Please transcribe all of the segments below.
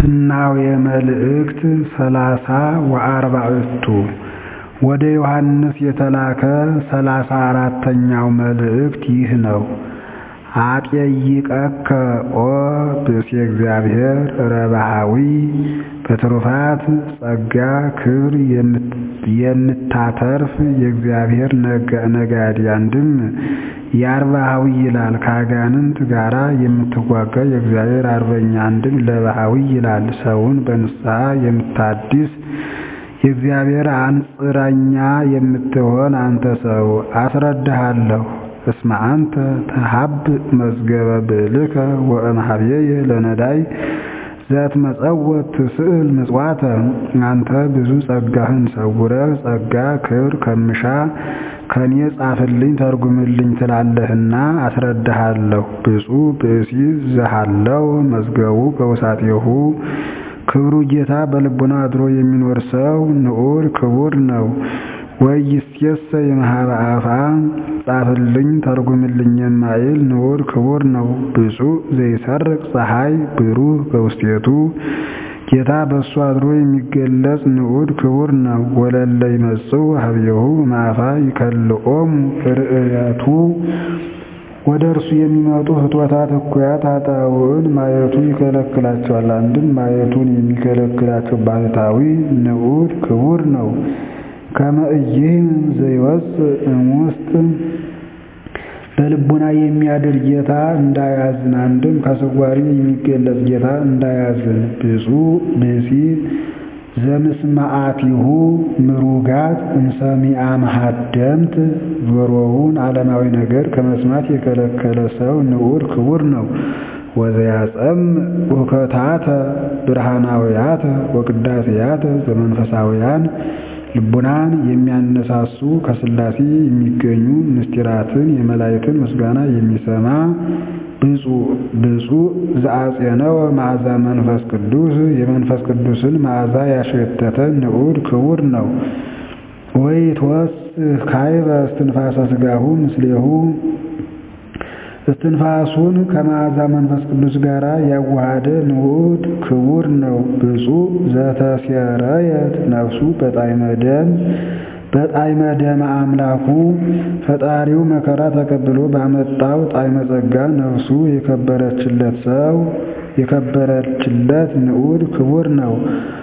ፍናዌ መልእክት ሰላሳ ወአርባዕቱ ወደ ዮሐንስ የተላከ ሠላሳ አራተኛው መልእክት ይህ ነው። አጥየይቀከ ኦ ብእሴ እግዚአብሔር ረብሃዊ በትሩፋት ጸጋ ክብር የምታተርፍ የእግዚአብሔር ነጋዴ አንድም የአርባሃዊ ይላል ከአጋንንት ጋራ የምትዋጋ የእግዚአብሔር አርበኛ አንድም ለባሃዊ ይላል ሰውን በንስሐ የምታድስ የእግዚአብሔር አንጽረኛ የምትሆን አንተ ሰው አስረዳሃለሁ። እስመ አንተ ተሀብእ መዝገበ ብዕልከ ወእምኀቤየ ለነዳይ ዘትመጸወት ትስእል ምጽዋተ አንተ ብዙ ጸጋህን ሰውረህ ጸጋ ክብር ከምሻ ከኔ ጻፍልኝ ተርጉምልኝ ትላለህና አስረዳሃለሁ። ብፁዕ ብእሲ ዘሃለው መዝገቡ በውሳጤሁ ክብሩ ጌታ በልቡና አድሮ የሚኖር ሰው ንዑድ ክቡር ነው። ወይእዜሰ የመሃበ አፋ ጻፍልኝ ተርጉምልኝ የማይል ንዑድ ክቡር ነው። ብፁዕ ዘይሰርቅ ፀሐይ ብሩህ በውስቴቱ ጌታ በእሱ አድሮ የሚገለጽ ንዑድ ክቡር ነው። ወለለ ይመጽኡ ኀቤሁ እምአፋ ይከልኦሙ ርእየቱ ወደ እርሱ የሚመጡ ፍትወታት እኩያት ኃጣውዕን ማየቱ ይከለክላቸዋል። አንድም ማየቱን የሚከለክላቸው ባህታዊ ንዑድ ክቡር ነው። ከመ ኢይህም ዘይወፅእ እምውስጥ በልቡና የሚያድር ጌታ እንዳያዝን አንድም ከስዋሪ የሚገለጽ ጌታ እንዳያዝን። ብፁዕ ብእሲ ዘምስማዓቲሁ ምሩጋት እምሰሚዓ መሃደምት ጆሮውን ዓለማዊ ነገር ከመስማት የከለከለ ሰው ንዑድ ክቡር ነው። ወዘያጸምዕ ውከታተ ብርሃናውያተ ወቅዳሴያተ ዘመንፈሳውያን ልቡናን የሚያነሳሱ ከሥላሴ የሚገኙ ምስጢራትን የመላእክትን ምስጋና የሚሰማ ብፁዕ ዘአጼነወ መዓዛ መንፈስ ቅዱስ የመንፈስ ቅዱስን መዓዛ ያሸተተ ንዑድ ክቡር ነው። ወይትወስህ ካዕበ እስትንፋሰ ሥጋሁ ምስሌሁ እስትንፋሱን ከመዓዛ መንፈስ ቅዱስ ጋር ያዋሃደ ንዑድ ክቡር ነው። ብፁዕ ዘተሴረየት ነፍሱ በጣዕመ ደም በጣዕመ ደመ አምላኩ ፈጣሪው መከራ ተቀብሎ ባመጣው ጣዕመ ጸጋ ነፍሱ የከበረችለት ሰው የከበረችለት ንዑድ ክቡር ነው።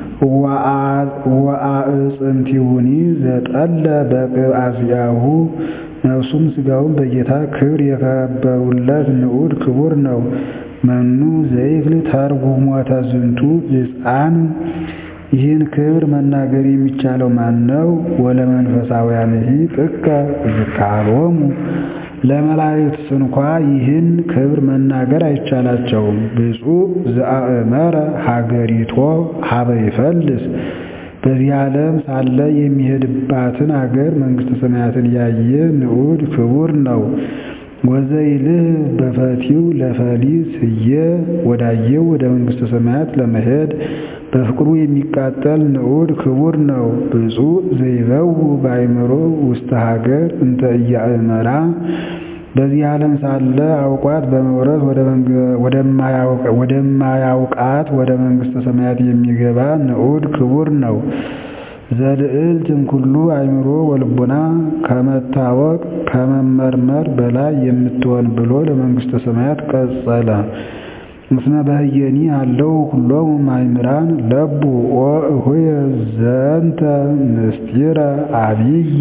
ወአዕፅምቲሁኒ ዘጠለ በቅብአ ዚአሁ ነፍሱም ሥጋውን በጌታ ክብር የከበሩለት ንዑድ ክቡር ነው። መኑ ዘይክል ተርጉሞተ ዝንቱ ብፅዓን ይህን ክብር መናገር የሚቻለው ማን ነው? ወለመንፈሳውያንሂ ጥቀ ዝካሮሙ ለመላእክት እንኳ ይህን ክብር መናገር አይቻላቸውም። ብፁዕ ዘአእመረ ሀገሪቶ ሀበ ይፈልስ በዚህ ዓለም ሳለ የሚሄድባትን አገር መንግሥተ ሰማያትን ያየ ንዑድ ክቡር ነው። ወዘይልህ በፈቲው ለፈሊስ ህየ ወዳየው ወደ መንግሥተ ሰማያት ለመሄድ በፍቅሩ የሚቃጠል ንዑድ ክቡር ነው። ብፁዕ ዘይበው በአእምሮ ውስተ ሀገር እንተ ኢያእመራ በዚህ ዓለም ሳለ አውቋት በመውረስ ወደማያውቃት ወደ መንግሥተ ሰማያት የሚገባ ንዑድ ክቡር ነው። ዘልዕልት እምኩሉ አእምሮ ወልቡና ከመታወቅ ከመመርመር በላይ የምትሆን ብሎ ለመንግሥተ ሰማያት ቀጸለ። እስመ በህየኒ አለው ኩሎሙ ማእምራን ለቡ ወእሁየ ዘንተ ምስጢረ አብየ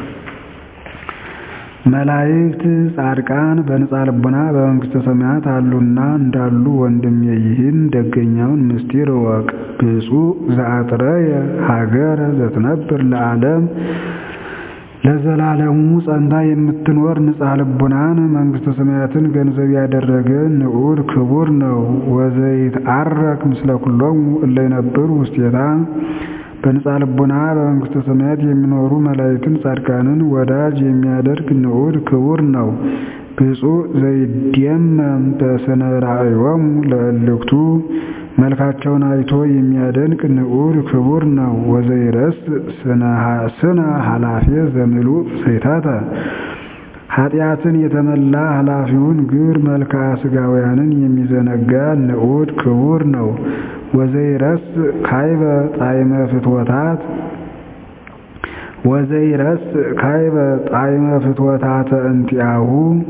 መላእክት ጻድቃን በንጻ ልቡና በመንግሥተ ሰማያት አሉና እንዳሉ ወንድሜ ይህን ደገኛውን ምስጢር እወቅ። ብፁዕ ዘአጥረየ ሀገረ ዘትነብር ለዓለም ለዘላለሙ ጸንታ የምትኖር ንጻ ልቡናን መንግሥተ ሰማያትን ገንዘብ ያደረገ ንዑድ ክቡር ነው። ወዘይትዓረክ ምስለ ኩሎሙ እለ ይነብሩ ውስቴታ በንጻ ልቡና በመንግሥተ ሰማያት የሚኖሩ መላእክትን ጻድቃንን ወዳጅ የሚያደርግ ንዑድ ክቡር ነው። ብፁዕ ዘይደመም በስነ ራእዮሙ ለእልክቱ መልካቸውን አይቶ የሚያደንቅ ንዑድ ክቡር ነው። ወዘይረስ ስነ ኃላፊ ዘምሉእ ስሕተተ ኃጢአትን የተመላ ኃላፊውን ግብር መልክዓ ሥጋውያንን የሚዘነጋ ንዑድ ክቡር ነው። ወዘይረስ ካይበ ጣዕመ ፍትወታት ወዘይረስ ካይበ ጣዕመ ፍትወታተ እንቲአሁ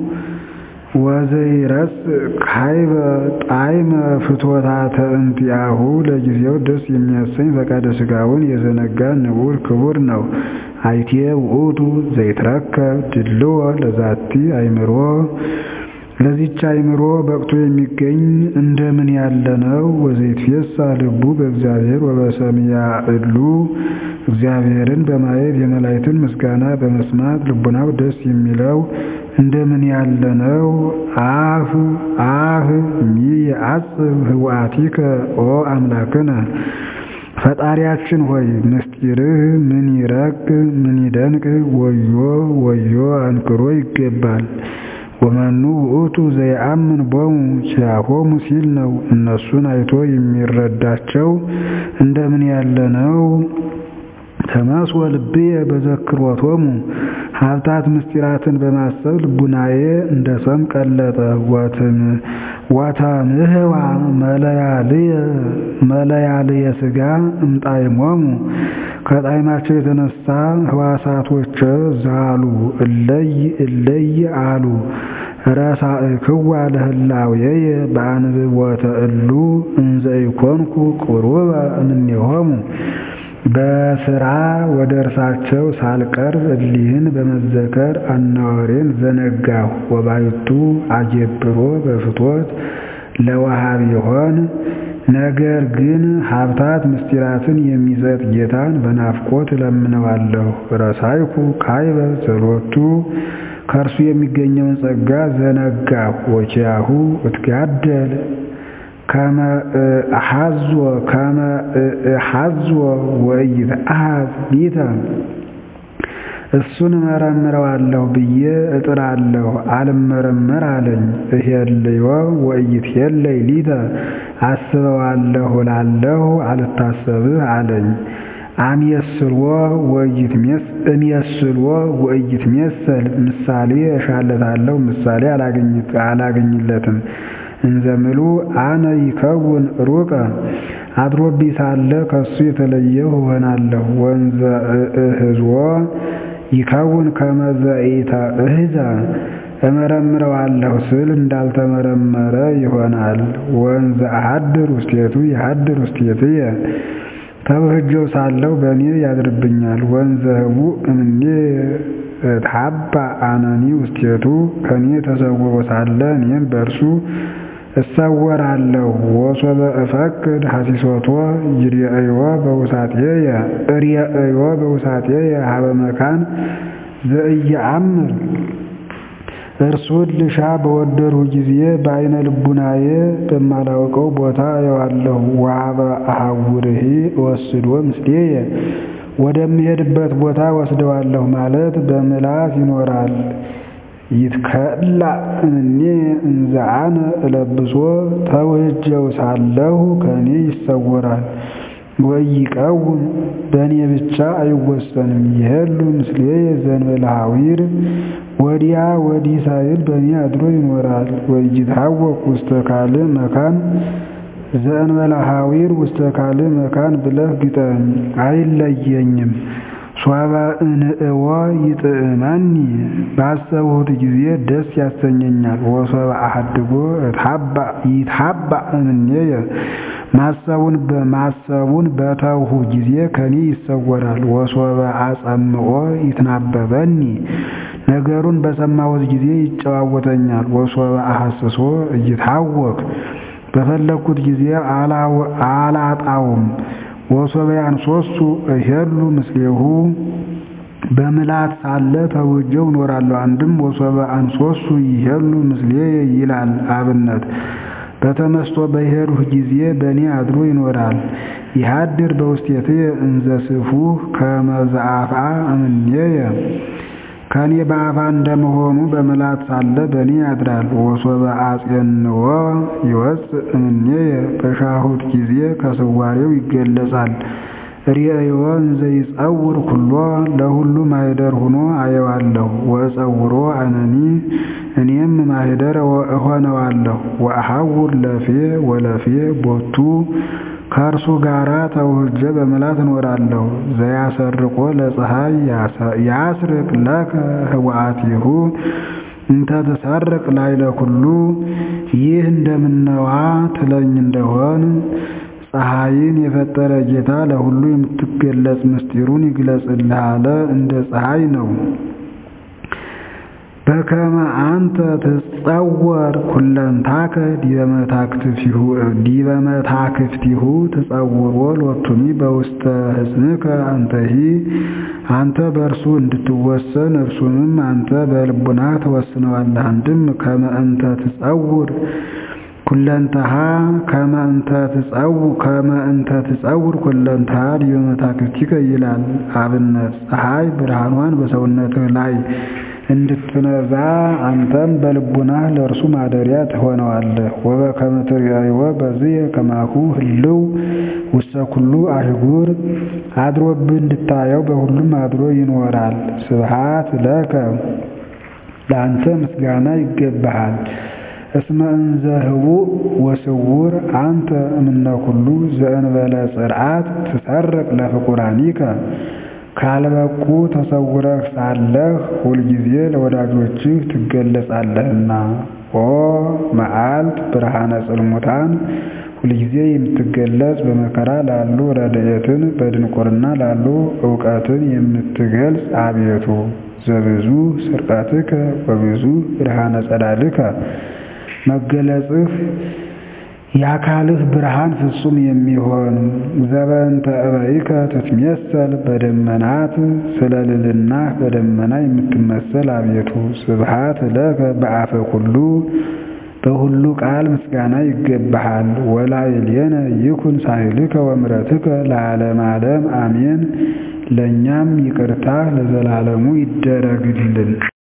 ወዘይረስ ካይበ ጣዕመ ፍትወታተ እንቲአሁ ለጊዜው ደስ የሚያሰኝ ፈቃደ ሥጋውን የዘነጋ ንዑድ ክቡር ነው። አይቴ ውእቱ ዘይትረከብ ድልዎ ለዛቲ አእምሮ ለዚች አእምሮ በቅቶ የሚገኝ እንደምን ያለ ነው። ወዘይትፌሳ ልቡ በእግዚአብሔር ወበሰምያ እሉ እግዚአብሔርን በማየት የመላእክትን ምስጋና በመስማት ልቡናው ደስ የሚለው እንደምን ያለ ነው። አፍ አፍ ሚየዐጽብ ህውአቲከ ኦ አምላክነ ፈጣሪያችን ሆይ ምስጢርህ ምን ይረቅ ምን ይደንቅ ወዮ ወዮ አንክሮ ይገባል። ወመኑ ውእቱ ዘይአምን ቦሙ ኪያሆሙ ሲል ነው። እነሱን አይቶ የሚረዳቸው እንደምን ያለ ነው። ተመስወ ልብየ በዘክሮቶሙ ሀብታት ምስጢራትን በማሰብ ልቡናዬ እንደ ሰም ቀለጠ። ወተምህዋ መለያልየ ሥጋ እምጣዕሞሙ ከጣዕማቸው የተነሳ ህዋሳቶች ዛሉ እለይ እለይ አሉ። ረሳእክዋ ለህላዌየ በአንብቦተ እሉ እንዘ ኢኮንኩ ቁሩበ እምኔሆሙ በስራ ወደ እርሳቸው ሳልቀርብ እሊህን በመዘከር አናወሬን ዘነጋሁ። ወባይቱ አጀብሮ በፍትወት ለወሃብ ይሆን ነገር ግን ሀብታት ምስጢራትን የሚሰጥ ጌታን በናፍቆት እለምነዋለሁ። ረሳይኩ ካይበ ዘሎቱ ከእርሱ የሚገኘውን ጸጋ ዘነጋሁ። ወኪያሁ እትጋደል ከመ እሐዞ ከመ እሐዞ ወኢይትአሐዝ ሊተ እሱን እመረምረዋለሁ ብዬ እጥራለሁ፣ አልመረመር አለኝ። እሄልዮ ወኢይትሄለይ ሊተ አስበዋለሁ እላለሁ፣ አልታሰብህ አለኝ። አምየስልዎ እምየስልዎ ወኢይትሜሰል ምሳሌ እሻለታለሁ፣ ምሳሌ አላገኝለትም። እንዘምሉ አነ ይከውን ሩቀ አድሮቢ ሳለ ከሱ የተለየሁ እሆናለሁ። ወንዘ እህዝዎ ይከውን ከመዘኢተ እህዛ እመረምረዋለሁ ስል እንዳልተመረመረ ይሆናል። ወንዘ አሐድር ውስቴቱ ይሐድር ውስቴትየ ተውህጀው ሳለሁ በእኔ ያድርብኛል። ወንዘ ህቡእ እምኔ እትሐባ አነኒ ውስቴቱ ከእኔ ተሰውሮ ሳለ እኔም በእርሱ እሰወራለሁ። ወሶበ እፈቅድ ሐሲሶቶ ይርአዮ በውሳጤየ እርአዮ በውሳጤየ ሀበ መካን ዘኢየአምር እርሱን ልሻ በወደድሁ ጊዜ በአይነ ልቡናዬ በማላውቀው ቦታ አየዋለሁ። ወሀበ አሐውርሂ እወስዶ ምስሌየ ወደምሄድበት ቦታ ወስደዋለሁ ማለት በምላስ ይኖራል። ይትከላ እምኔ እንዘ አነ እለብሶ ተውህጀው ሳለሁ ከእኔ ይሰወራል። ወኢይቀውም በእኔ ብቻ አይወሰንም። ይሄሉ ምስሌየ ዘእንበለ ሐዊር ወዲያ ወዲህ ሳይል በእኔ አድሮ ይኖራል። ወኢይትሐወክ ውስተ ካልእ መካን ዘእንበለ ሐዊር ውስተ ካልእ መካን ብለህ ግጠም፣ አይለየኝም። ሶበ እንእዎ ይጥዕመኒ ባሰብሁት ጊዜ ደስ ያሰኘኛል። ወሶበ አሐድጎ ይትሐባእ እምኔየ ማሰቡን በማሰቡን በተውሁ ጊዜ ከኔ ይሰወራል። ወሶበ አጸምኦ ይትናበበኒ ነገሩን በሰማሁት ጊዜ ይጨዋወተኛል። ወሶበ አሐስሶ እይትሐወክ በፈለግኩት ጊዜ አላጣውም። ወሶበ ያንሶሱ እሄሉ ምስሌሁ በምላት ሳለ ተውጀው እኖራለሁ። አንድም ወሶበ አንሶሱ ይሄሉ ምስሌየ ይላል አብነት በተመስጦ በሄድሁ ጊዜ በእኔ አድሮ ይኖራል። ይሃድር በውስቴትየ እንዘ ስፉህ ከመ ዘአፍአ እምኔየ ከእኔ በአፋ እንደመሆኑ በምላት ሳለ በእኔ ያድራል። ወሶበ አጼንዎ ይወፅእ እምኔየ በሻሁት ጊዜ ከስዋሬው ይገለጻል። ርእዮ እንዘ ይጸውር ኩሎ ለሁሉ ማኅደር ሆኖ አየዋለሁ። ወእጸውሮ አነኒ እኔም ማኅደር እሆነዋለሁ። ወአሐውር ለፌ ወለፌ ቦቱ ከእርሱ ጋራ ተውህጄ በምልአት እኖራለሁ። ዘያሰርቆ ለፀሐይ ያስርቅ ለከ ህወአቲሁ እንተ ትሰርቅ ላዕለ ኩሉ ይህ እንደምነዋ ትለኝ እንደሆን ፀሐይን የፈጠረ ጌታ ለሁሉ የምትገለጽ ምስጢሩን ይግለጽልህ አለ። እንደ ፀሐይ ነው። በከመ አንተ ትጸወር ኩለንታከ ዲበ መታክፍቲሁ ትጸውሮ ሎቱኒ በውስተ ሕፅንከ አንተሂ አንተ በእርሱ እንድትወሰን እርሱንም አንተ በልቡናህ ትወስነዋለህ። አንድም ከመ እንተ ትጸውር ኩለንተሃ ከመ እንተ ትጸውር ኩለንተሃ ዲበ መታክፍቲከ ይላል። አብነት ፀሐይ ብርሃኗን በሰውነትህ ላይ እንድትነዛ አንተም በልቡናህ ለእርሱ ማደሪያ ትሆነዋለህ። ወበከመ ትርእይዎ በዝየ ከማሁ ህልው ውስተ ኩሉ አህጉር አድሮብህ እንድታየው በሁሉም አድሮ ይኖራል። ስብሐት ለከ ለአንተ ምስጋና ይገባሃል። እስመ እንዘ ህቡእ ወስውር አንተ እምነ ኩሉ ዘእንበለ ጽርዓት ትሰርቅ ለፍቁራኒከ ካልበቁ ተሰውረህ ሳለህ ሁልጊዜ ለወዳጆችህ ትገለጻለህና። ኦ መዓልት ብርሃነ ጽልሙታን ሁልጊዜ የምትገለጽ በመከራ ላሉ ረድኤትን በድንቁርና ላሉ እውቀትን የምትገልጽ አቤቱ ዘብዙ ስርቀትከ ወብዙ ብርሃነ ጸዳልከ መገለጽህ የአካልህ ብርሃን ፍጹም የሚሆን ዘበንተ እበይከ ትትሜሰል በደመናት ስለ ልዕልናህ በደመና የምትመሰል አቤቱ ስብሐት ለከ በአፈ ኩሉ በሁሉ ቃል ምስጋና ይገባሃል። ወላዕሌነ ይኩን ሳህልከ ወምሕረትከ ለዓለመ ዓለም አሜን። ለእኛም ይቅርታ ለዘላለሙ ይደረግልን።